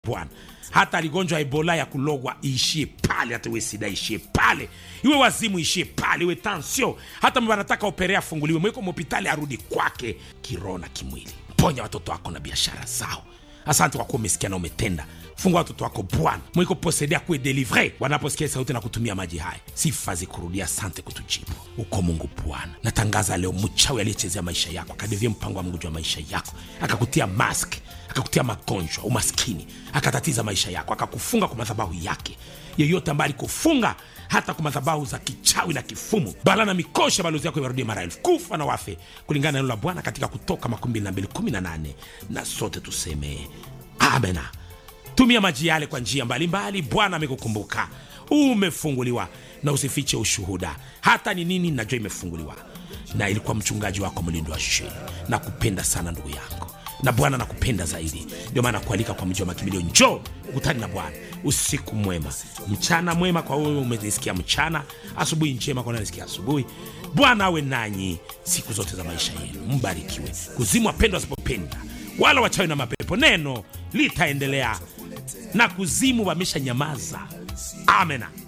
Bwana. Hata ligonjwa Ebola ya kulogwa iishie pale, hata iwe sida iishie pale, iwe wazimu iishie pale, iwe tansio, hata mba anataka operea afunguliwe, mweko mhopitali arudi kwake kiroho na kimwili. Ponya watoto wako na biashara zao. Asante kwa kuwa umesikia na umetenda. Fungua watoto wako Bwana, mwiko posedea kuwe delivre wanaposikia sauti na kutumia maji haya. Sifa zikurudia, asante kutujibu. Uko Mungu Bwana. Natangaza leo mchawi aliyechezea maisha yako akadevia mpango wa Mungu juu ya maisha yako akakutia mask akakutia magonjwa, umaskini, akatatiza maisha yako, akakufunga kwa madhabahu yake. Yeyote ambaye alikufunga hata kwa madhabahu za kichawi na kifumu, bala na mikosha, balozi yako iwarudie mara elfu, kufa na wafe, kulingana na neno la Bwana katika Kutoka makumi mbili na mbili kumi na nane na sote tuseme amena. Tumia maji yale kwa njia mbalimbali. Bwana amekukumbuka, umefunguliwa, na usifiche ushuhuda. Hata ni nini, najua imefunguliwa, na ilikuwa mchungaji wako mlindo wa sheni. Na kupenda sana ndugu yangu na Bwana nakupenda zaidi, ndio maana kualika kwa mji wa makimbilio. Njoo ukutani na Bwana. Usiku mwema, mchana mwema kwa wewe umenisikia mchana, asubuhi njema kwa nanisikia asubuhi. Bwana awe nanyi siku zote za maisha yenu, mbarikiwe. Kuzimu wapendwa wasipopenda, wala wachawi na mapepo, neno litaendelea na kuzimu wamesha nyamaza. Amena.